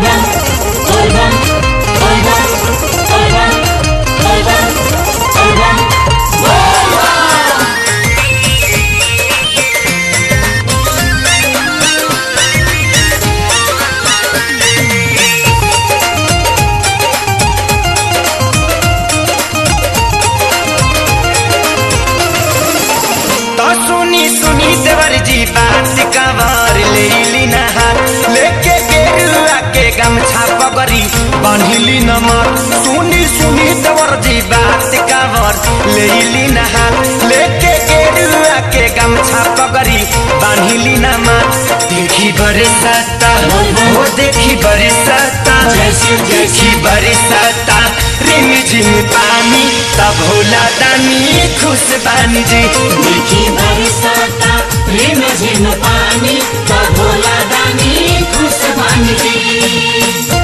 Volvan, volvan, volvan, volvan, volvan, volvan, तो सुनी सुनी देवर जी बात कवर ले ली नहार लेके गेरुआ के गमछा पगरी बांधिली नमर सुनी सुनी देवर जी बात कवर ले ली नहार लेके गेरुआ के गमछा पगरी बांधिली नमर देखी बरसाता हो देखी बरसाता जैसे- जैसे- देखी बरसाता रिम झिम पानी तब भोला दानी खुश बानी जी देखी बरसाता रिम झिम पानी का भोला दानी खुश बन जी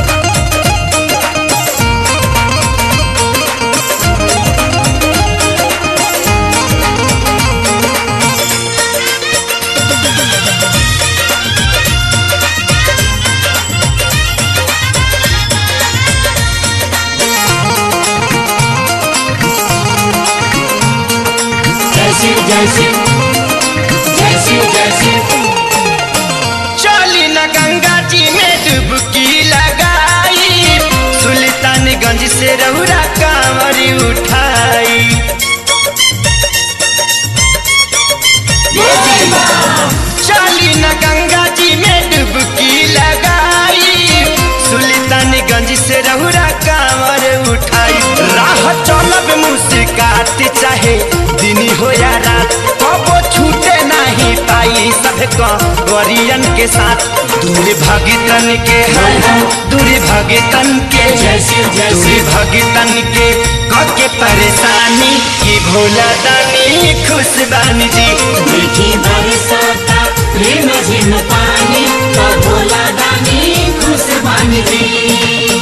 जैसे जैसे जैसे जैसे चली न गंगा जी में डुबकी लगाई सुल्तानगंज से रौरा कांवरी उठाई चली न गंगा जी में डुबकी लगाई सुल्तानगंज से रौरा कांवर उठाई राह चलब मुस्कात चाहे दिन हो या रात कबो छूटे नहीं पाई सब वरियन के साथ दूर भगितन के दूर भगितन के जैसे- जैसे- दूर भगितन के के परेशानी की भोला दानी खुश बानी जी देखी बरसाता रिम झिम पानी का भोला दानी खुश बन जी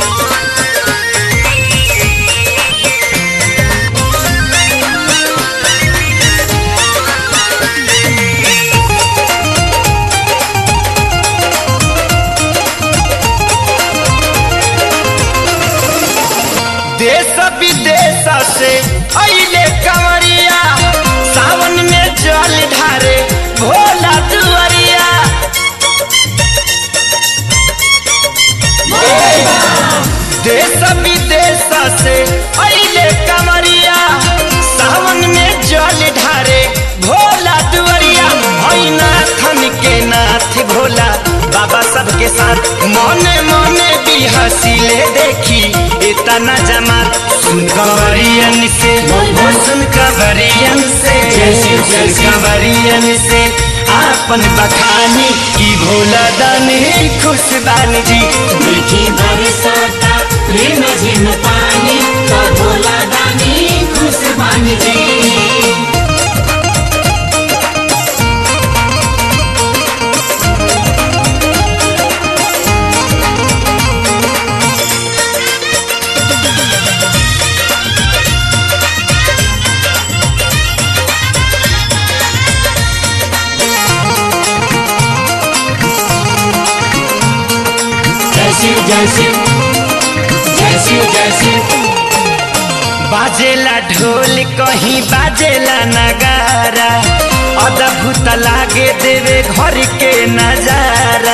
देश विदेश से अइले कंवरिया सावन में जल ढारे भोला दुआरिया देश विदेश से अइले कंवरिया सावन में जल ढारे भोला दुआरिया भैना खन के नाथ भोला बाबा सबके साथ मने मने भी हसीले देखी इतना जमात सुन कंवरियन से वो सुन कंवरियन से जैसे- सुन जैसे- कंवरियन से आपन बखानी की भोला दानी खुश बानी जी देखी बरसाता रिम झिम पानी का भोला दानी खुश बन जी जैसे जैसे जैसे जैसे बाजेला ढोल कहीं बाजेला नगारा अद्भुत लागे देवे घर के नजारा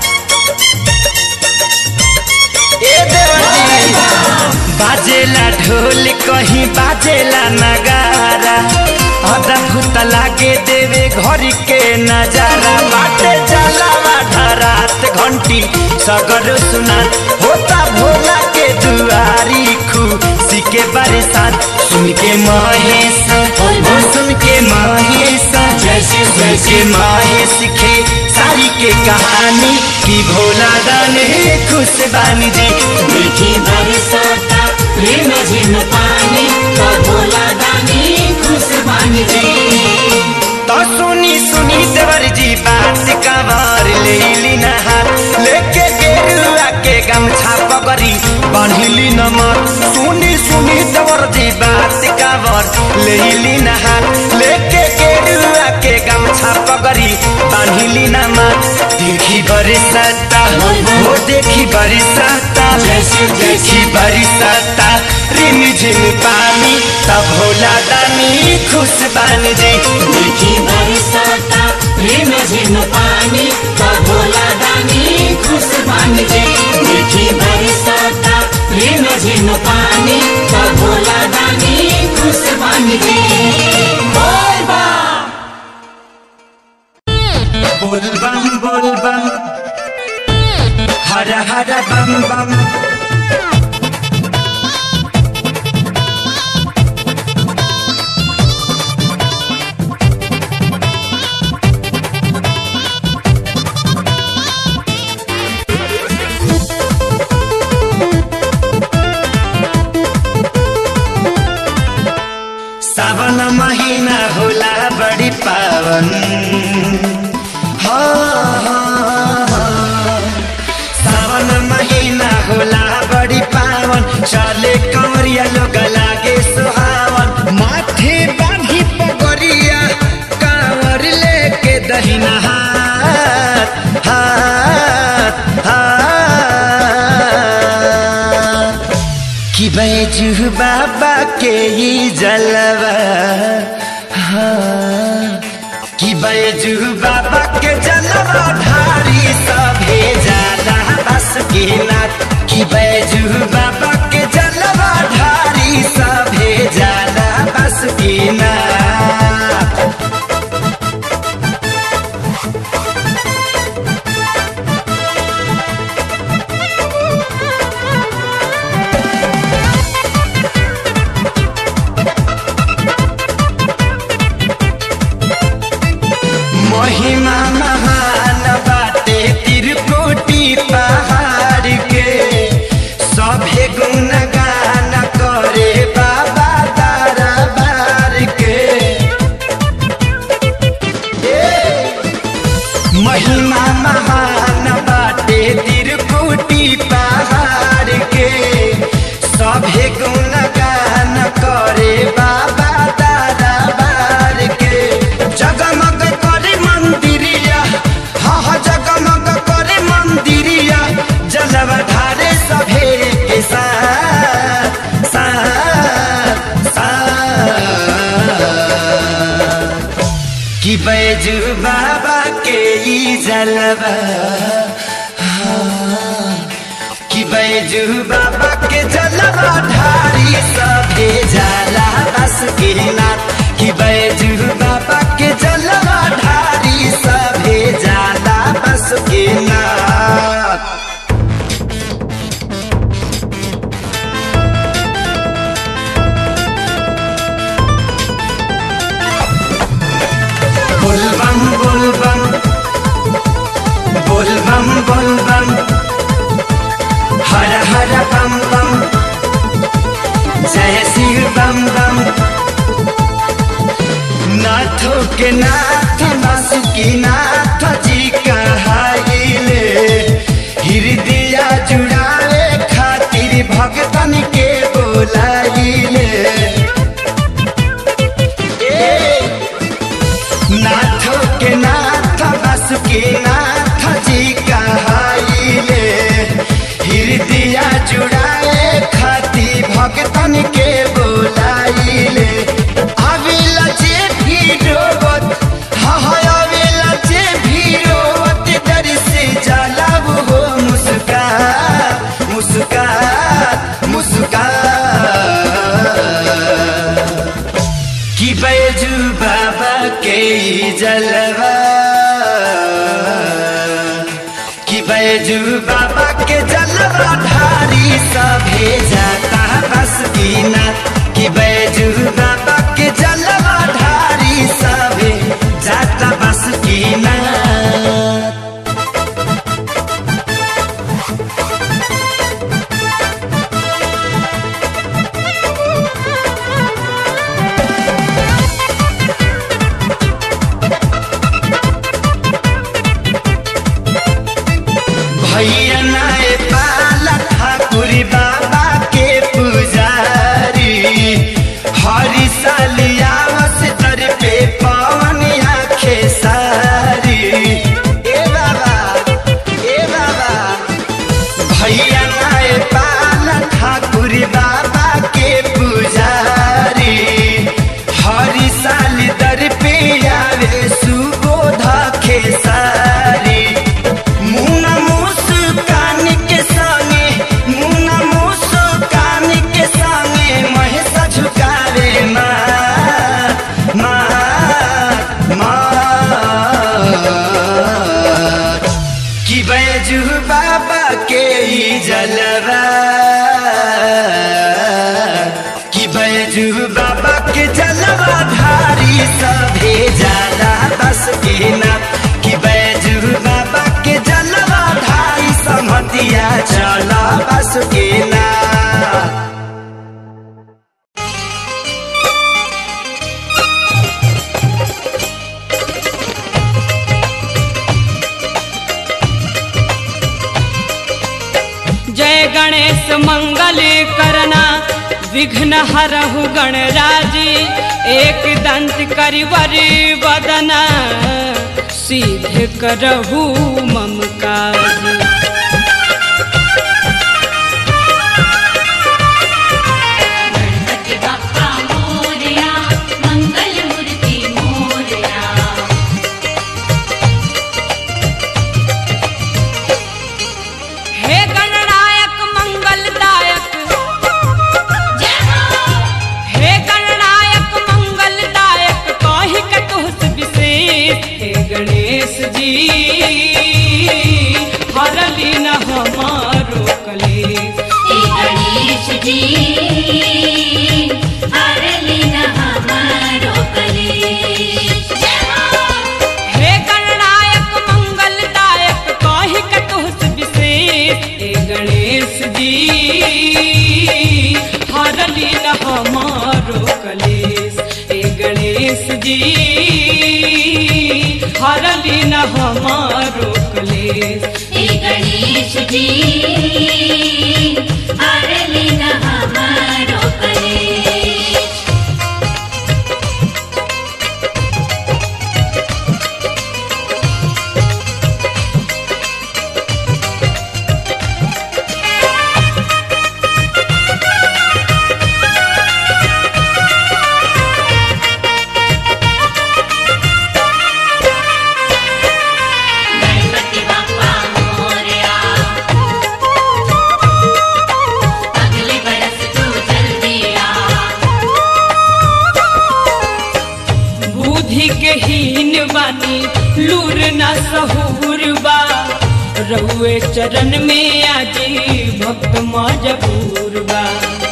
ए देवरी बाजेला ढोल कहीं बाजेला नगारा अद्भुत लागे देवे घर के नजारा बाटे जलावा धरात घंटी सगर सुना होता भोला के दुआरी खुशी के बरसात सुन के महेश ओ सुन के महेश जैसे- सुन जैसे- के महेश के सारी के कहानी की भोला दाने खुश बानी जी देखी बरसाता रिम झिम पानी का भोला दानी खुश बन जी तो सुनी सुनी देवर जी बात कवर ले ली नहार लेके गेरुआ के गमछा पगरी बांधिली नमर सुनी सुनी देवर जी बात कवर ले ली नहार लेके गेरुआ के गमछा पगरी बांधिली ना मात देखी बरसाता हो देखी बरसाता देखी बरसाता रिम झिम पानी तब भोला दानी खुश बन जी देखी बरसाता रिम झिम पानी का भोला दानी खुश बन जे देखी बरसाता रिम झिम पानी का भोला दानी खुश बन जे बोल बा बोल बम बोल बम हर हर बम बम सावन महीना होला बड़ी पावन हाँ, हाँ, हाँ। सावन महीना होला बड़ी पावन चले कंवरिया लोग लागे सुहावन माथे बांधी पगड़िया कांवर लेके दहिना हाथ हाथ हाथ कि बैजू बाबा के ही जलवा हाँ। कि बैजू बाबा के जलवा धारी सभे जाला बस के नाथ कि बैजू बाबा के जलवा धारी सभे जाला बस के नाथ महिमा महान बाटे तिरकोटी पहाड़ के सभे गुणगान करे बाबा दरबार के महिमा महान बाटे तिरकुटी पहाड़ के सभे गुणगान करे बाबा दरबार के जगमग करे मंदिरिया हा हा जगमग करे मंदिरिया जलवा ढारे सभे के साथ साथ साथ कि बैजू बाबा के ई जलवा हाँ। कि बैजू बाबा के जलवा ढारी सभे जाला बस के नाथ कि बैजू बाबा के जलवा ढारी सभे जाला बस के नाथ बोल बम बोल बम बोल बम बोल बम हर हर बम बम जय शिव बम बम नाथों के नाथ बासुकी नाथ जी कहाइले हृदय जुड़ावे खातिर भगतन के बोलाइले ए नाथो के नाथ बस के नाथ जी कहाइले हृदय जुड़ाए खाती भगतन के बोलाइले आवेला जे भी रोवत हा हा आवेला जे भी रोवत डर से जाला वो मुस्कान मुस्कान मुस्कान कि बैजू बाबा के ई जलवा कि बैजू बाबा के जलवा ढारी सभे जाता बस की नाथ कि बैजू बाबा के जलवा ढारी सभे जाता बस की नाथ भैया नाय पाला ठाकुर बाबा के पुजारी हरी सालियावस दर पे पवन आखे सारी कि बैजू बाबा के ई जलवा कि बैजू बाबा के जलवा धारी सभे जाला बस के ना कि बैजू बाबा के जलवा धारी समतिया चला बस के ना जय गणेश मंगल करना विघ्न हरहु गणराज एक दंत करिवर बदना सिद्ध करहु मम काज गणपति बाप्पा मोरया मंगल मूर्ति मोरया हे गणनायक मंगलदायक जय हो हे गणनायक मंगलदायक कहि कतुस विशेष हे गणेश जी हरली न हमारो कलेश हे गणेश जी हरली न हमारो कलेश जय हो हे गणनायक मंगलदायक कहि कतुस विशेष हे गणेश जी हरली न हमारो कलेश हे गणेश जी हरली न हमारो कलेश हे गणेश जी हरली न हमारो कलेश गणपति बाप्पा मोरया अगले बरस तू जल्दी आ बुद्धि के हीन बानी लूर न सहूर बा रउए चरण में आजी भक्त मजबूर बा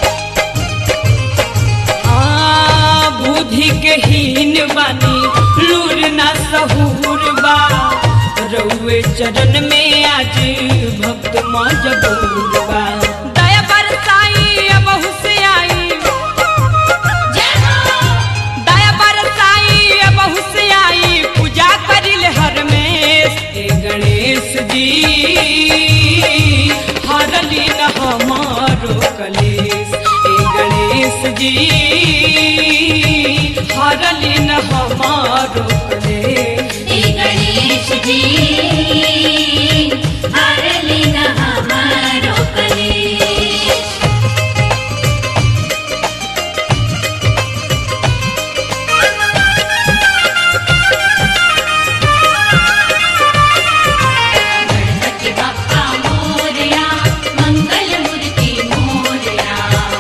आ, बुद्धि के हीन बानी लूर न सहूर बा रउए चरण में आज भक्त मजबूर बा दया बरसाई अब से आई जय हो दया बरसाई अब से आई पूजा करिल हर में हे गणेश जी हरली न हमारो कलेश हे गणेश जी हरली न हमारो कलेश हे गणेश जी हरली न हमारो कलेश गणपति बाप्पा मोरया मंगल मूर्ति मोरया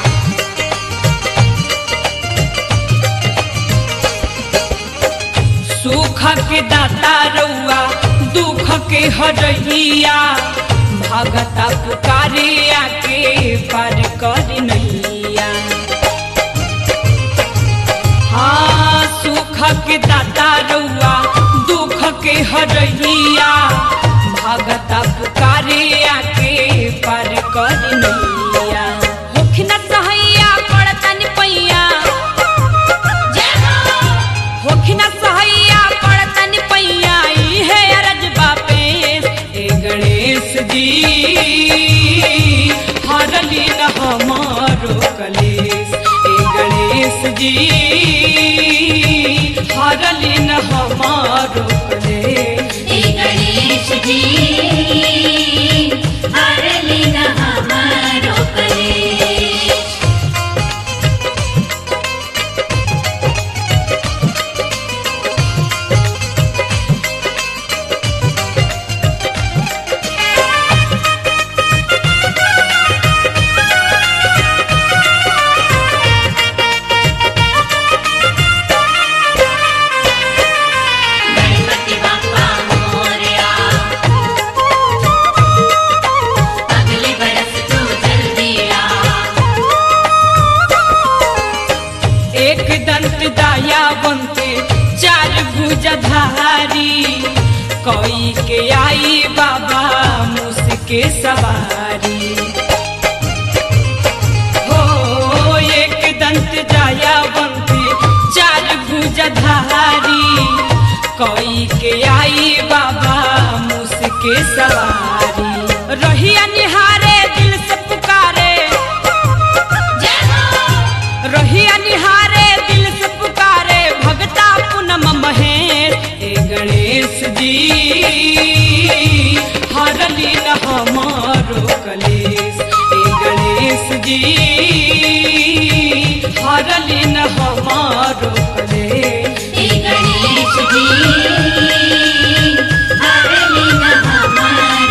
सुख के दाता रउआ दुख के हरैया भगता पुकारे आके पार कर नैया हाँ सुख के दाता रउआ दुख के हरैया भगता पुकारे आके पार कर नैया होखिन सहैया पड़तन पैया जय हो होखिन सहैया पड़तन पैया इहे अरज बापेश ए गणेश जी हरली न हमारो कलेश ए गणेश जी हरली न हमारो कलेश हे गणेश जी हरली न हमारो कलेश गणपति बाप्पा मोरया के सवारी हो एक दंत जाया बनती चार भुजधारी कोई के आई बाबा मुसके सवारी रहिया निहारे दिल से पुकारे रहिया निहारे दिल से पुकारे भगता पूनम महेश हे गणेश जी हरली न हमारो कलेश हे गणेश जी हरली न हमारो कलेश हे गणेश जी हरली न हमारो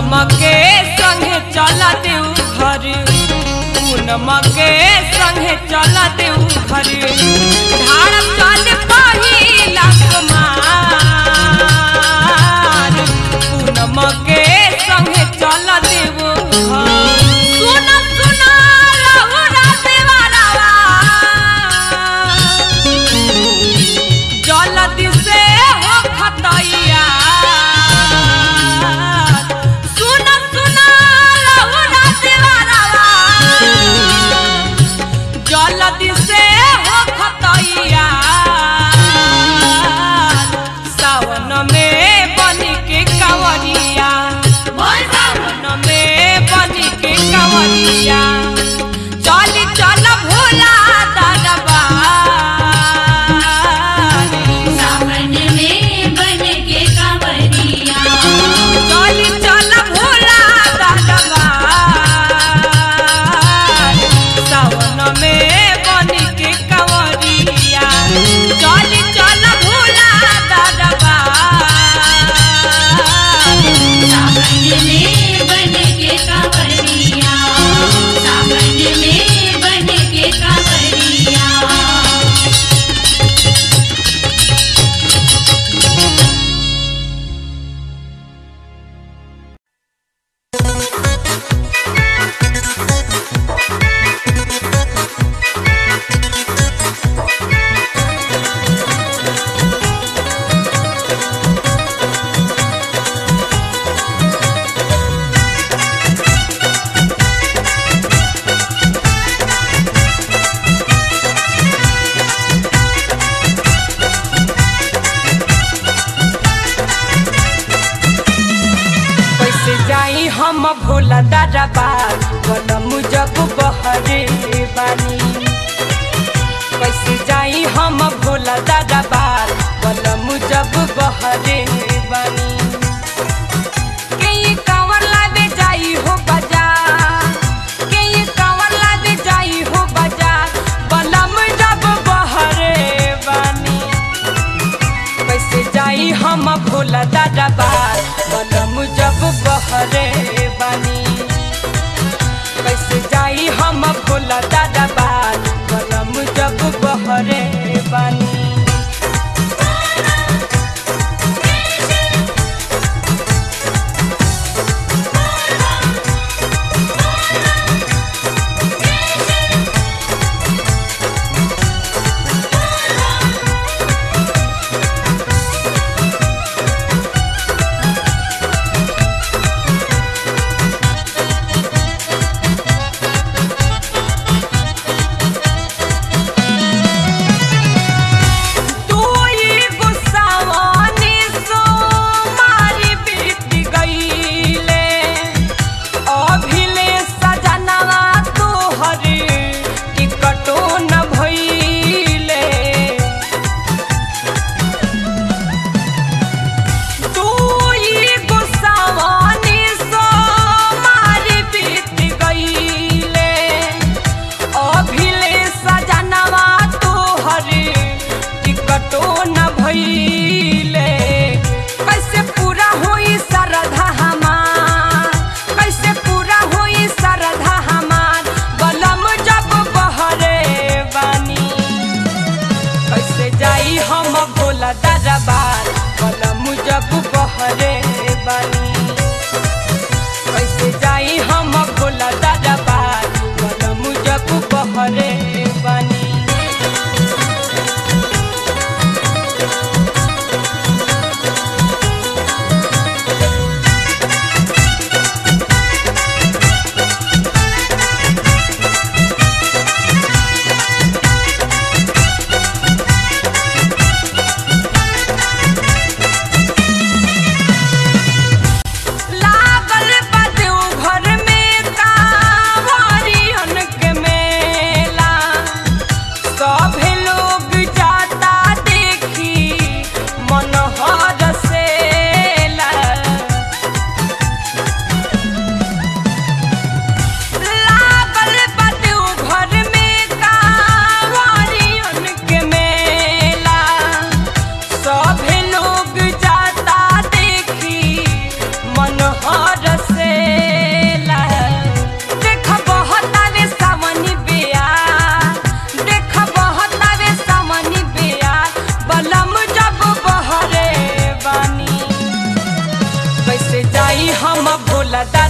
पूनम के संगे चला देऊ घर पूनम के संगे चला देऊ घर धारम चल पहिला कुमार पूनम के संगे चला देऊ घर सुन सुन रहुरा देवारावा जलदी से हो खतैया सुन सुन रहुरा देवारावा जलदी से हो खतैया सावन में बन के कंवरिया सावन में बन के कंवरिया चल चल भोला दरबार सावन में बन के कांवरिया चल चल भोला दरबार सावन में बन के कंवरिया चल चल भोला दरबार सावन में बन के कांवरिया सावन में बन के कांवरिया कैसे जाई हम भोला दादा बार कलम जब बहरे बानी कैसे जाई हम भोला दादा बार कलम जब बहरे बानी के ये कांवर लादे जाई हो बाजार के ये कांवर लादे जाई हो बाजार बलम जब बहरे बानी कैसे जाई हम भोला दादा बार बलम जब बहरे बानी कैसे जाई हम भोला दादा बार बलम जब बहरे बानी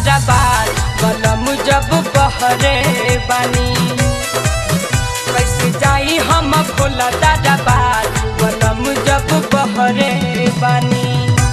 दरबार बलम जब बहरे बानी कैसे जाई हम भोला दरबार बलम जब बहरे बानी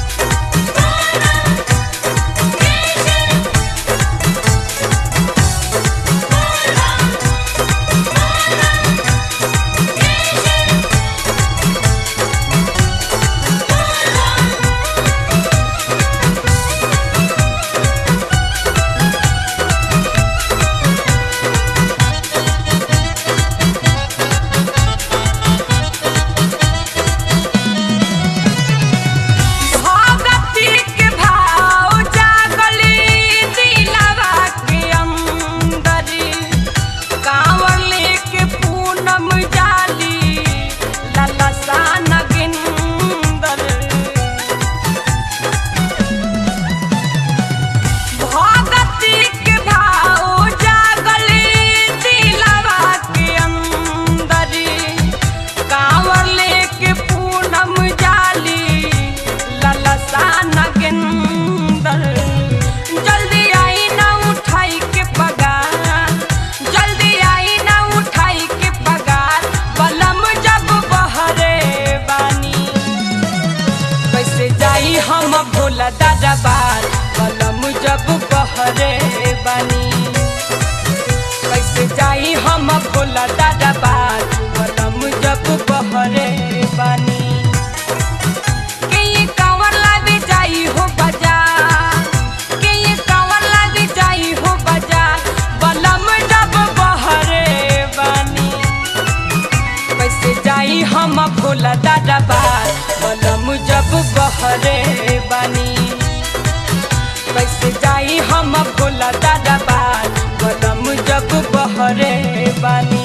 भगती के भाव जागली दिलवा के अंदरी कांवर लेके पूनम जाली ललसा नगिंदर भगती के भाव जागली दिलवा के अंदरी कांवर लेके पूनम जाली ललसा नगिंदर जल्दी आई ना उठाई के पगार जल्दी आई ना उठाई के पगार बलम जब बहरे बानी कैसे जाई हम भोला दादा बार बलम जब बहरे बानी कैसे जाई हम भोला दादा बार बलम जब बहरे बानी के ये कांवर लागे जाई हो बाजार के ये कांवर लागे जाई हो बाजार बलम जब बहरे बानी कैसे जाई हम भोला दादा बार बलम जब बहरे बानी कैसे जाई हम भोला दादा बार बलम जब बहरे बानी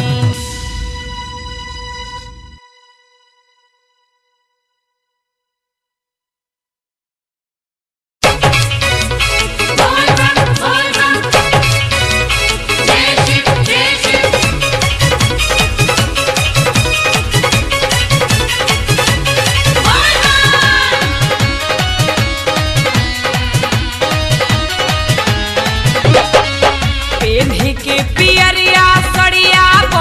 पेन्ही के पियरिया सड़िया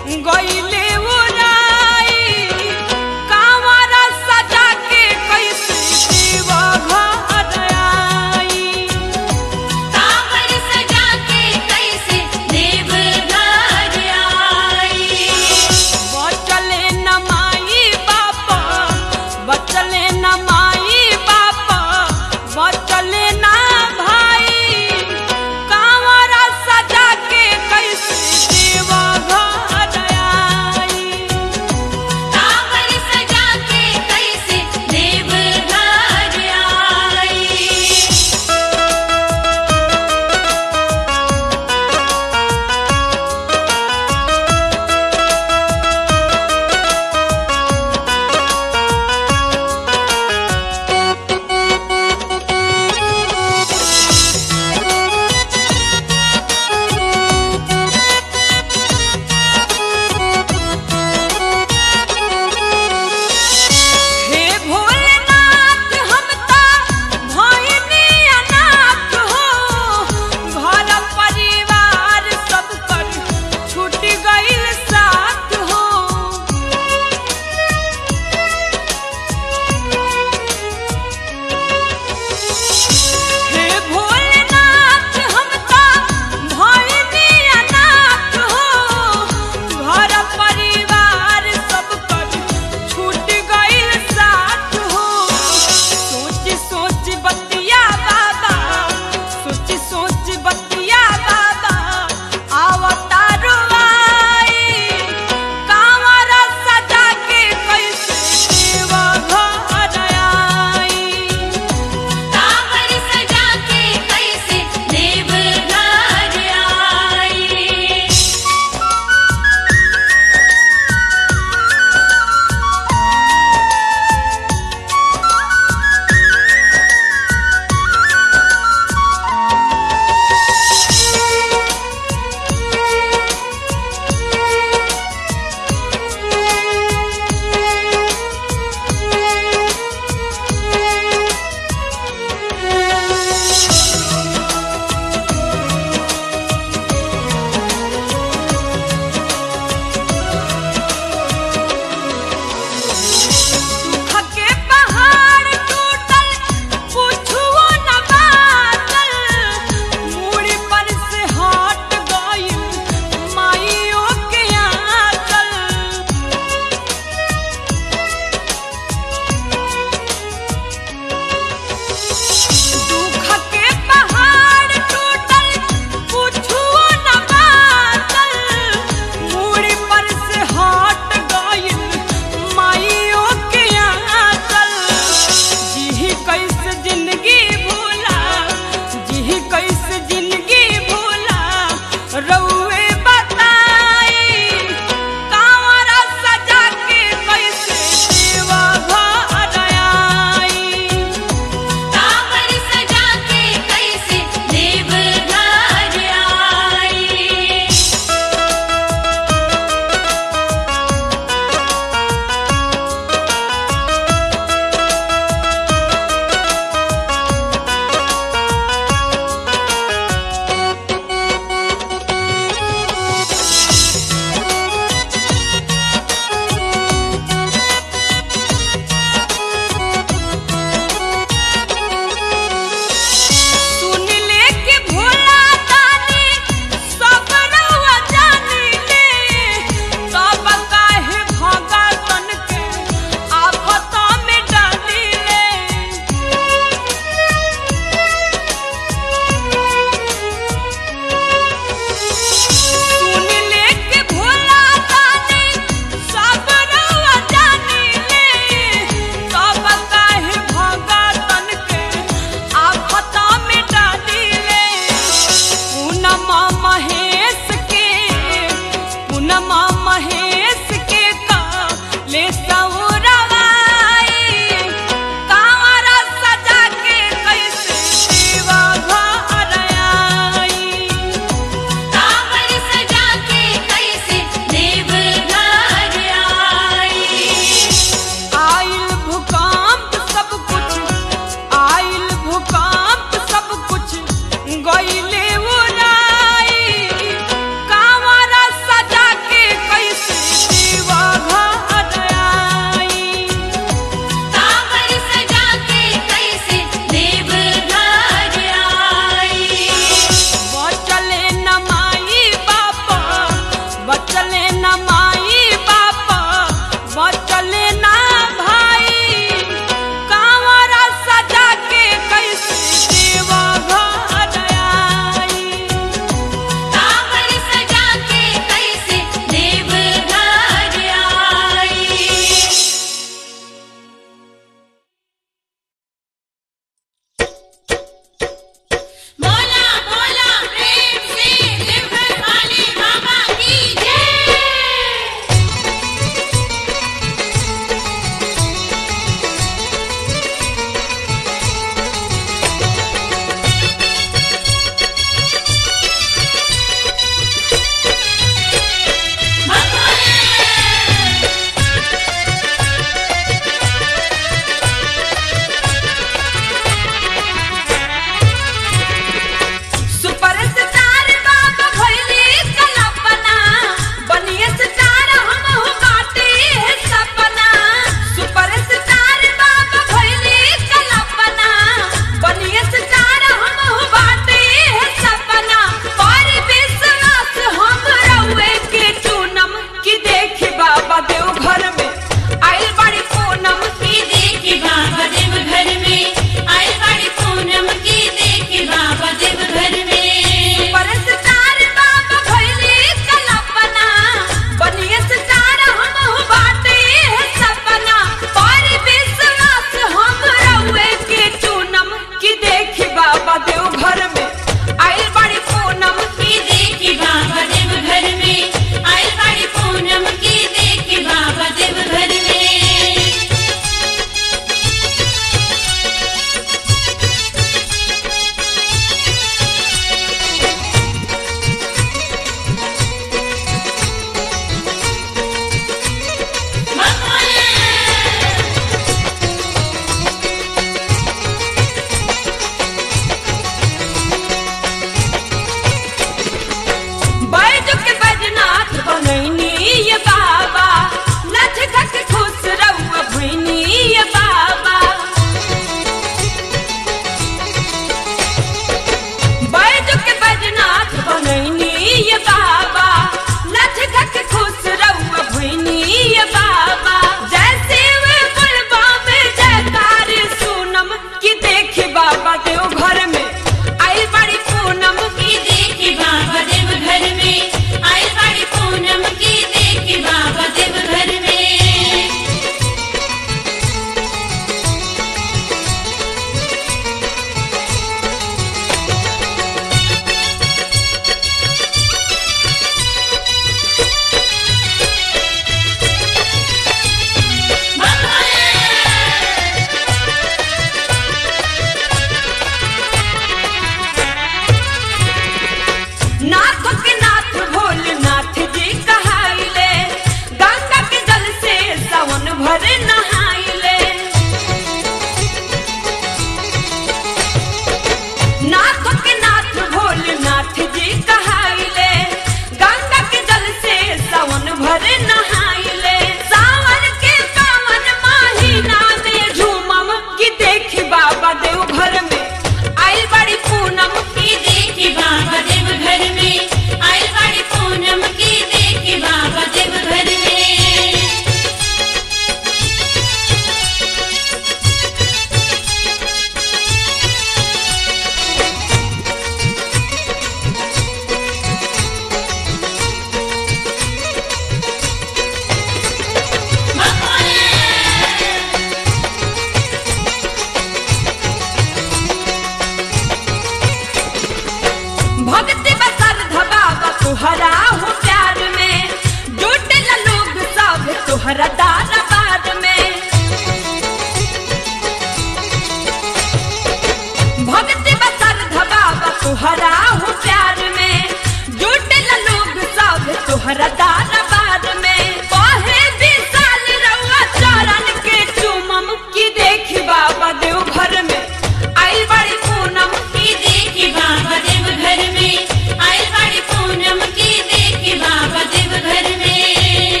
बाबा देव घर में आई बड़ी पूनम की देखी बाबा देव घर में आयल बाड़ी पूनम की देखी बाबा देव घर में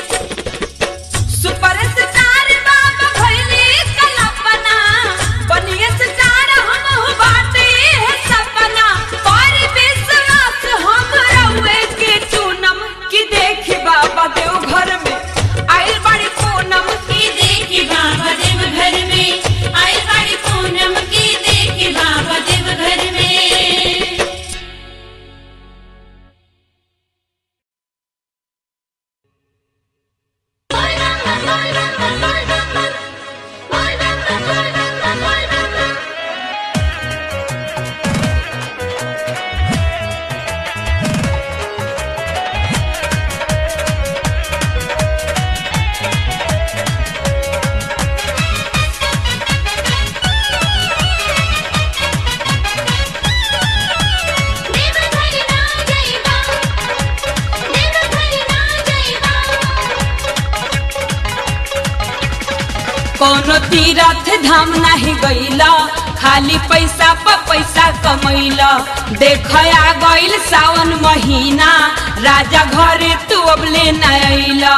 सुपर स्टार बाबा भइली कल्पना बनिए स्टार हम हो बाटे है सपना पर विश्वास हम रउए के चूनम की देखी बाबा देव घर में आइल बड़ी पूनम की देखी बाबा देव घर में आयल बाड़ी पूनम की देखी बाबा देव घर में देव घर ना जाइबा देव घर ना जाइबा कोनो तीरथ धाम नहीं गईला खाली पैसा पर पैसा कमैला देख आ गईल सावन महीना राजा घरे तू अबले न अइला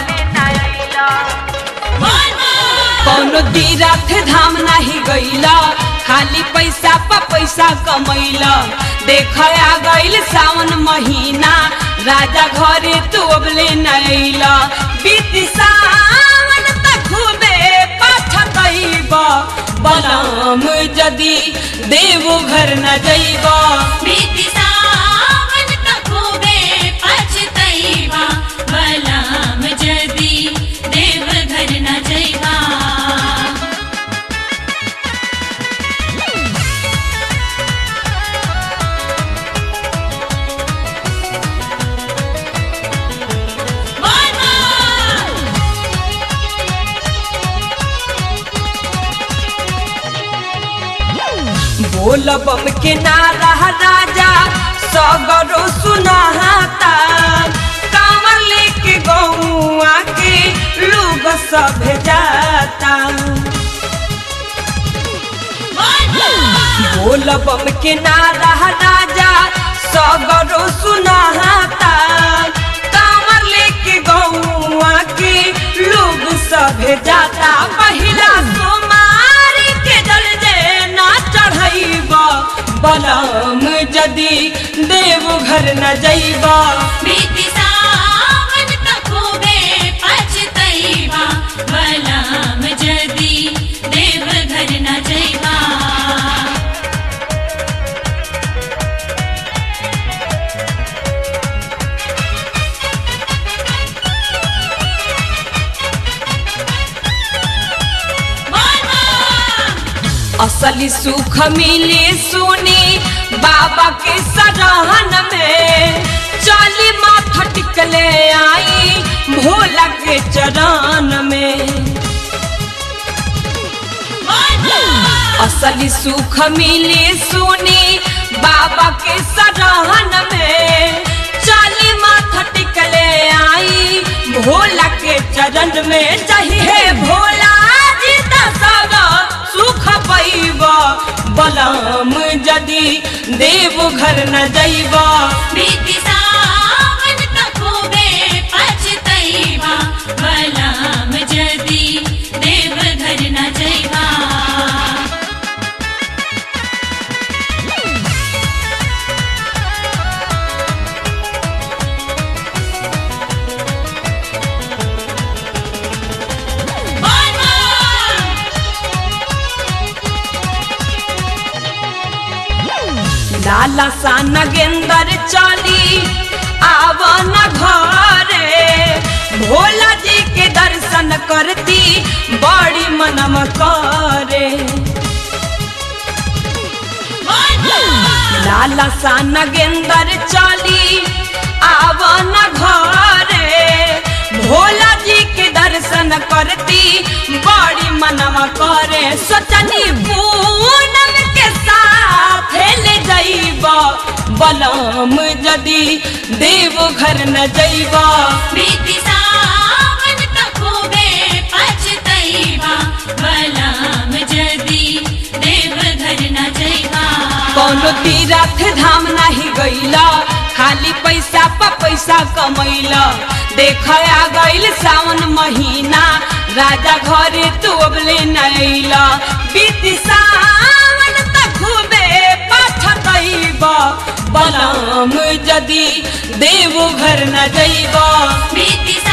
कोनो तीरथ धाम नहीं गईला खाली पैसा पर पैसा कमैला देख आ गईल सावन महीना राजा घरे तू अबले न अइला बीती सावन तक खूबे पछतैबा बलम जदी देव घर न जइबा बीती सावन तक खूबे पछतैबा बलम जदी देव घर न जइबा बोल बम के नारा राजा सगरो सुनाता कांवर लेके गौआ के लोग सब जाता बोल बम के नारा राजा सगरो सुनाता कांवर लेके गौआ के लोग सब जाता पहिला सोमारी के जल जे ना चढ़ैबा बलम जदी देव घर न जइबा बीती सावन तक खूबे पछतैबा बलम जदी देव घर न जइबा असली सुख मिली सुनी बाबा के सरहन में चली माथा टिकले आई भोला के चरण में असली सुख मिली सुनी बाबा के सरहन में चली माथा टिकले आई भोला के चरण में चाहिए भोला जी दसगा सुख पैब बलम जदी देव घर न जइब बीती सावन तक खूबे पछतैबा बलम जदी देव घर न जइबा लाला सा नगेंदर चली आवन घरे भोला जी के दर्शन करती बड़ी मनम करे लाला सा नगेंदर चली आवन घरे भोला जी के दर्शन करती बड़ी मनवा करे सोचनी पूनम के साथ ले जइबा बलम जदी देव घर न जइबा बीती सावन तक खूबे पछतैबा बलम जदी कौनो तीरथ धाम नहीं गईला खाली पैसा पर पैसा कमैला देख आ गईल सावन महीना राजा घरे तू अबले नैला बीती सावन तक खूबे पछतैब बलम जदी देव घर न जैब प्रीति